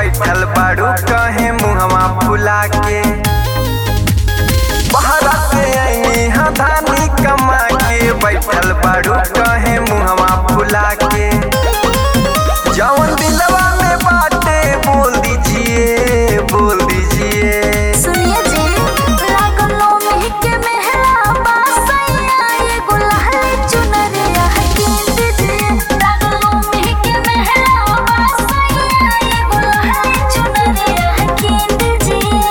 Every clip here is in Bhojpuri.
बैठल बाड़ू कहे मुहवा फुला के बहरा से आईनी हाँ धानी कमा के बैठल बाड़ू कहे मुहवा फुला के जवन दिलवा में बाटे बोल दीजिए बोल दीजिए सुनिए जी लागलो में के मेहरा बासैया ये गुलाल चुनरिया हकीम दीजिए लागलो में के मेहरा बासैया ये गुलाल चुनरिया हकीम दीजिए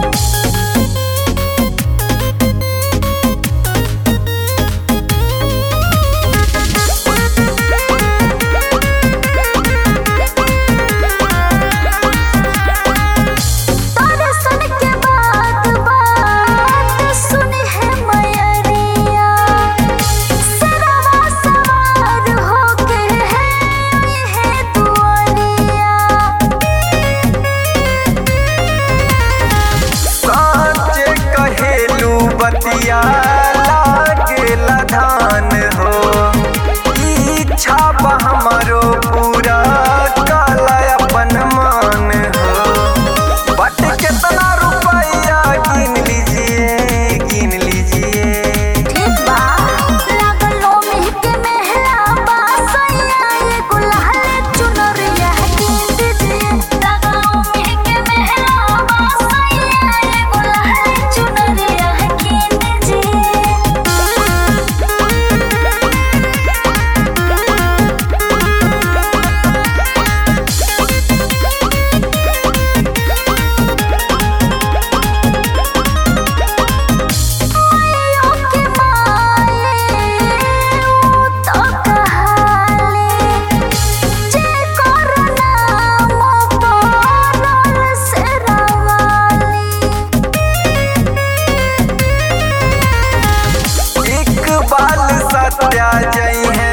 तारे सुन के बात बात सुनी है मयरिया सरवा सवार होके है आई है दुआरिया साँचे कहेलू बतिया लागेला धान हो इच्छा बा हमरो पूरा काला अपन मान हो बट कितना रुपया गिन लीजिए गिन लीजिए ठीक बा लागलो में के मेहरा बासैया ये गुलाल चुनरिया हकीम दीजिए लागलो में के मेहरा बासैया ये गुलाल चुनरिया हकीम मायो के माये ऊ तो कहाले जे कोरोना मोपरल से रवाली इकबाल सत्या जई है